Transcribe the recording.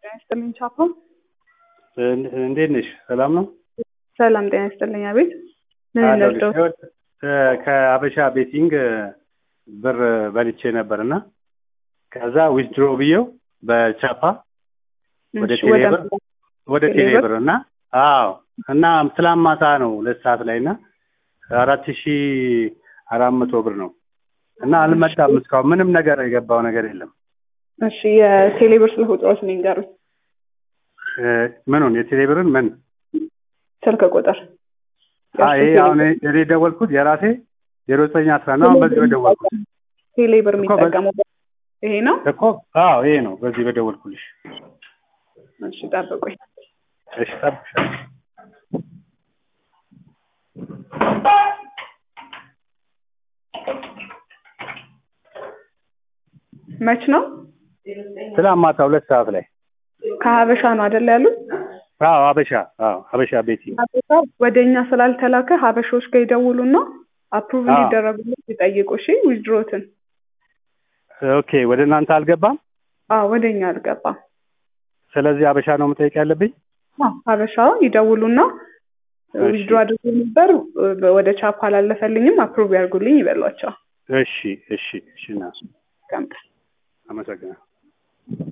ጤና ይስጥልኝ ቻፓ። እንዴት ነሽ? ሰላም ነው? ሰላም ጤና ይስጥልኝ። አቤት ምን አለሁልሽ። እንርዳው? ይኸውልሽ፣ ከአበሻ ቤቲንግ ብር በልቼ ነበር እና ከዛ ዊዝድሮ ብዬው በቻፓ ወደ እሺ፣ ቴሌ ወደ ብር ወደ ቴሌ ቴሌ ብር? ብር እና አዎ እና ትላንት ማታ ነው ሁለት ሰዓት ላይ እና አራት ሺ አራት መቶ ብር ነው እና አልመጣም እስካሁን ምንም ነገር የገባው ነገር የለም። እሺ የቴሌ ብር ስልክ ቁጥሮች ንገሩኝ። እ፣ ምኑን የቴሌ ብርን ምን ስልክ ቁጥር አ ይሄ አሁን እኔ የደወልኩት የራሴ ዜሮ ዘጠኝ አስራ ነው አሁን በዚህ በደወልኩት ቴሌ ብር እኮ በ- የሚጠቀሙበት ይሄ ነው። እኮ አዎ ይሄ ነው በዚህ በደወልኩልሽ። እሺ ጠብቁኝ። እሺ ጠብቅሻለሁ። መች ነው? ትላንት ማታ ሁለት ሰዓት ላይ ከሀበሻ ነው አይደል ያሉት? አዎ ሀበሻ አዎ ሀበሻ ቤቲንግ ሀበሻ ወደ እኛ ስላልተላከ ሀበሾች ጋር ይደውሉና አፕሩቭ አዎ። እንዲደረጉለት ይጠይቁ። እሺ ዊዝድሮትን ኦኬ ወደ እናንተ አልገባም። አዎ ወደ እኛ አልገባም። ስለዚህ ሀበሻ ነው መጠየቅ ያለብኝ። አዎ ሀበሻ ይደውሉና እሺ። ዊዝድሮ አድርጎ ነበር ወደ ቻፓ አላለፈልኝም አፕሩቭ ያርጉልኝ ይበሏቸው። እሺ እሺ እሺ ና ቀምጥ አመሰግናለሁ።